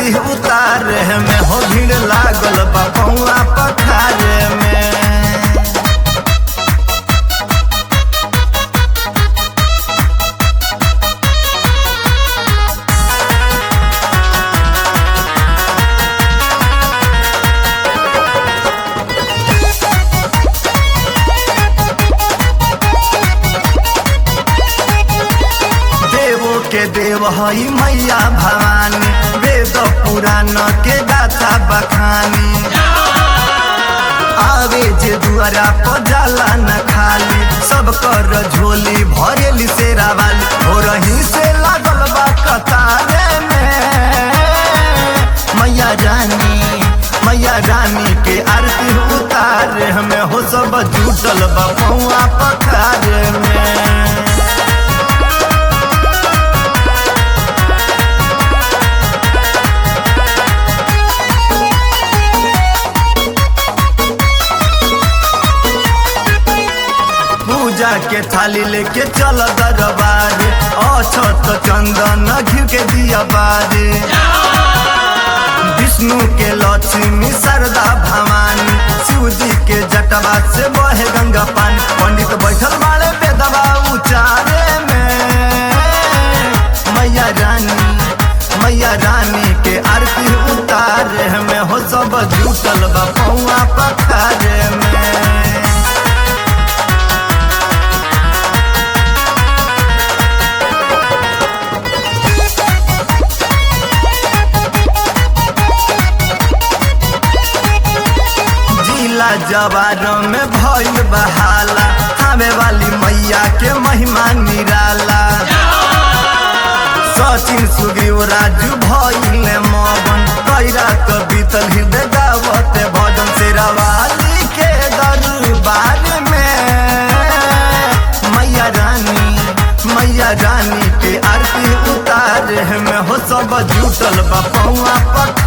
आरती उतारे में हो भीड़ लागल बा पौआ पखारे में देवो के देव हई मैया भवानी वेद पुराण के गाथा बखानी आवे जे दुआरा पर जाला न खाली सब कर झोली भरेली सेरा वाली हो रही से लागल बा कतारे में मैया रानी मैया रानी के आरती उतारे हमें हो सब जुटल बा पौआ पखारे में पूजा के थाली लेके चल दरबार अछत चंदन घिउ के दिया बारे विष्णु के लक्ष्मी शारदा भवानी शिव जी के जटवा से बहे गंगा पानी पंडित बैठल बाड़े बेदवा उचारे में मैया रानी मैया रानी के आरती उतारे में हो सब जुटल बा पौआ पखारे में जिला जवार में भइल बहाला आवे वाली मैया के महिमा निराला सचिन सुग्रीव राजू भइल मगन कैरा क बीतल हृदय गावते भजन शेरावाली के दरबार में मैया रानी मैया रानी के आरती उतारे में हो सब जुटल बा पौआ पख